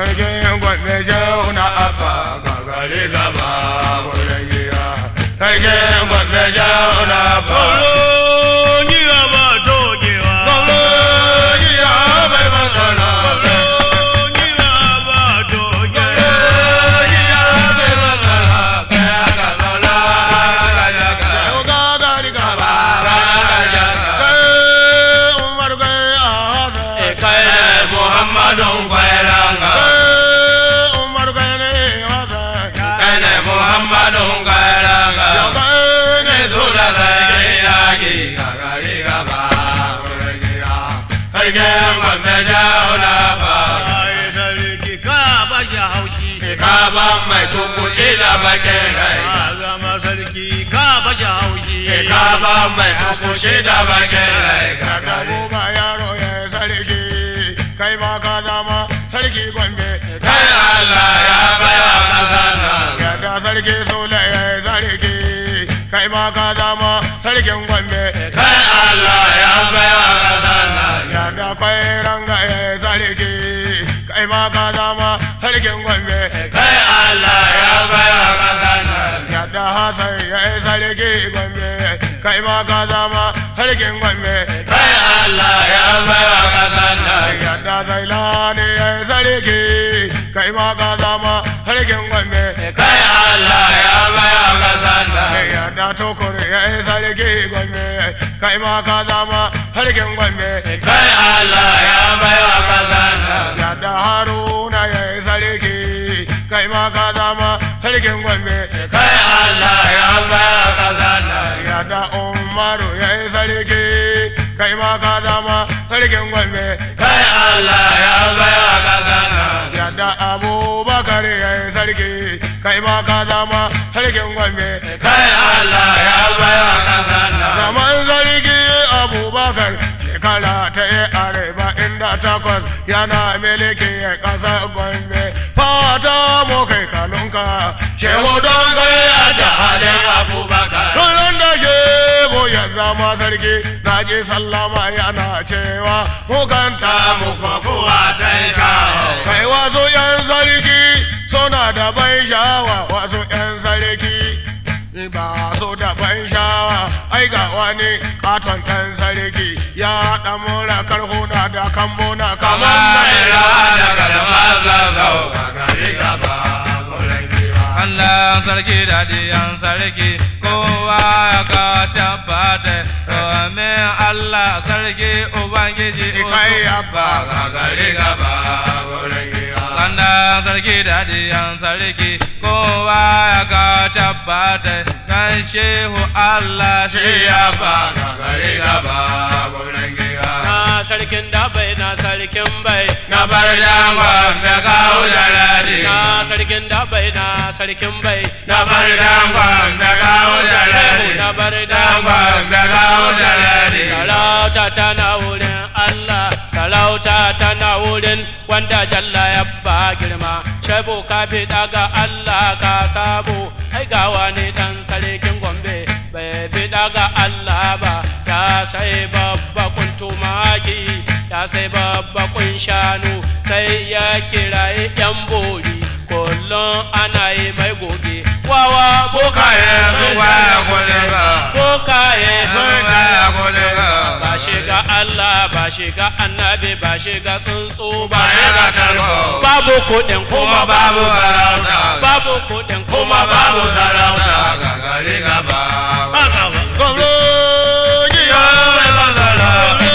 sarkin gwamne shehu na abba gagare gaba wurin giya sarkin gwamne shehu na abba Gwamnoni ba dogewa. gwamne giya mai masana Gwamnoni ba dogewa. giya mai masana kaya ka lola kaya ka shehu gagari gaba kaya ka kai umar kai a hasa Kai Muhammadun Kwairanga. kai umar kai ne hasa Kai ne Muhammadun Kwairanga. kai ne Su da sarki yaki. gagari gaba wurin giya sarkin gwamne shehu na abba Ai sarki ka ba shi haushi. Kaban mai tukuki da bakin rai. Ka zama sarki ka ba shi haushi. Kaban mai tukuki da bakin rai. Kada ba yaro ya sarki, kai ma ka zama sarki gombe. Kai Allah ya baya kasan nan. Yadda sarki Sule ya sarki, kai ma ka zama sarkin gombe. Kai Allah ya baya kasan nan. Yadda kai ranga ya sarki, kai ma ka zama sarkin gombe. Kai Allah ya baya kasan nan. Yadda Hassan ya yi sarki gombe, kai ma ka zama sarkin gombe. Kai Allah ya baya kasan nan. Yadda Zailani ya yi sarki, kai ma ka zama sarkin gombe. Kai Allah ya baya kasan nan. Yadda Tukur ya yi sarki gombe, kai ma ka zama sarkin gombe. Kai Allah ya baya kasan nan. Yadda Haruna ya yi sarki, kai ma ka zama sarkin gombe. Kai Allah ya baya kasan nan. Yadda Umaru ya yi sarki, kai ma ka zama sarkin gombe. Kai Allah ya baya kasan nan. Yadda Abubakar ya yi sarki, kai ma ka zama sarkin gombe. Kai Allah ya baya kasan nan. Zaman sarki Abubakar shekara ta yi arewa inda takwas yana miliki ya ƙasa gombe. Fata mu kai kanunka, shehu don kai da halin Abubakar. Kullum da shehu ya zama sarki, na je sallama yana cewa mukanta mu Kuwa ta yi kawo. kai wasu 'yan sarki suna da ban sha'awa wasu 'yan sarki ba su da ban sha'awa ai ga wani katon ɗan sarki ya haɗa mura karhuna da kambuna kamar mai rawa da kalma zazzau Allah sarki da diyan sarki kowa ya ka shabbata domin Allah sarki Ubangiji kai abba gagare gaba wurin giya Kanda sarki da diyan sarki kowa ya ka shabbata kan shehu Allah shi shi ya abba gagare gaba wurin giya na sarkin dabai na sarkin bai na bar dangon da kawo jalali na sarkin dabai na sarkin bai na bar dangon da kawo jalali na bar dangon da kawo jalali sarauta tana wurin Allah sarauta tana wurin wanda jalla ya ba girma shaibu ka fi daga Allah ka sabo ai gawa ne dan sarkin gombe bai fi daga Allah ba ya sai babba kun tumaki ya sai babba kun shanu sai ya kirayi yan bori kullum ana yi mai goge wawa bokaye sun kwaya kuliga bokaye sun kwaya kuliga ba shiga Allah ba shiga annabi ba shiga tsuntsu ba ba shiga tarko babu kuɗin kuma babu sarauta babu kuɗin kuma babu sarauta gagari gaba gwamnati ya mai bandala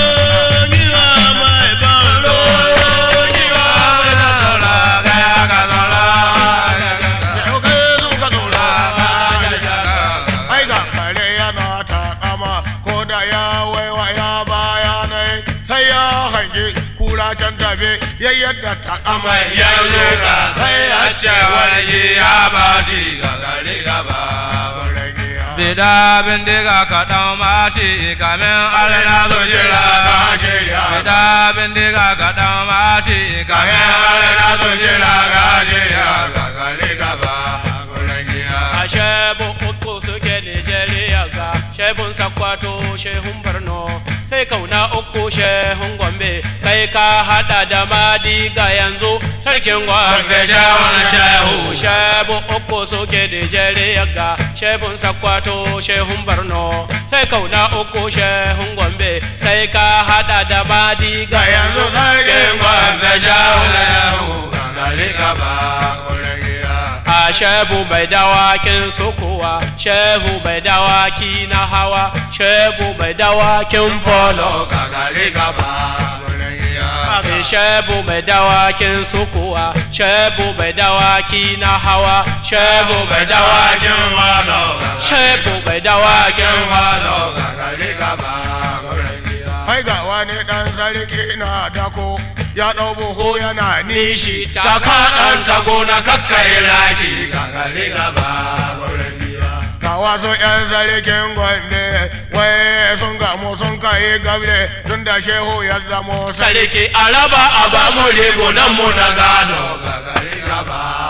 ai ga kare yana takama ko da ya waiwa ya baya nai sai ya hangi kura can tafe ya yadda takama ya shuka sai ya ce wani ya bashi gagari gaba Bida bindiga ka ɗan mashi kamin alina zo shira ka shirya Bida bindiga ka ɗan mashi kamin alina zo shira ka shirya gagari gaba a shebu uku suke Nijeriya ga shebun sakwato shehun Borno sai kauna uku shehun gombe sai ka hada da madiga yanzu sarkin gombe shehun shehu shebu uku suke Nigeria ga shehun sakwato shehun borno sai kauna uku shehun gombe sai ka hada da madiga ga yanzu sarkin gwamna shawo gangare gaba a shehu bai dawakin sukuwa shehu bai dawaki na hawa shehu bai dawakin polo gangare gaba Ake shebu mai dawakin sukuwa, shebu mai dawaki na hawa, shebu mai dawakin walo shebu mai dawakin walo gangare gaba Hai ga wani ɗan sarki na dako ya ɗau buhu yana nishi ta kaɗan ta gona kakkai raki gangare gaba ga wasu 'yan sarkin gwande wai sun gamu sun kai gabre tun da shehu ya zamo sarki sarki araba a ba mu rigunan mu na gado gangare gaba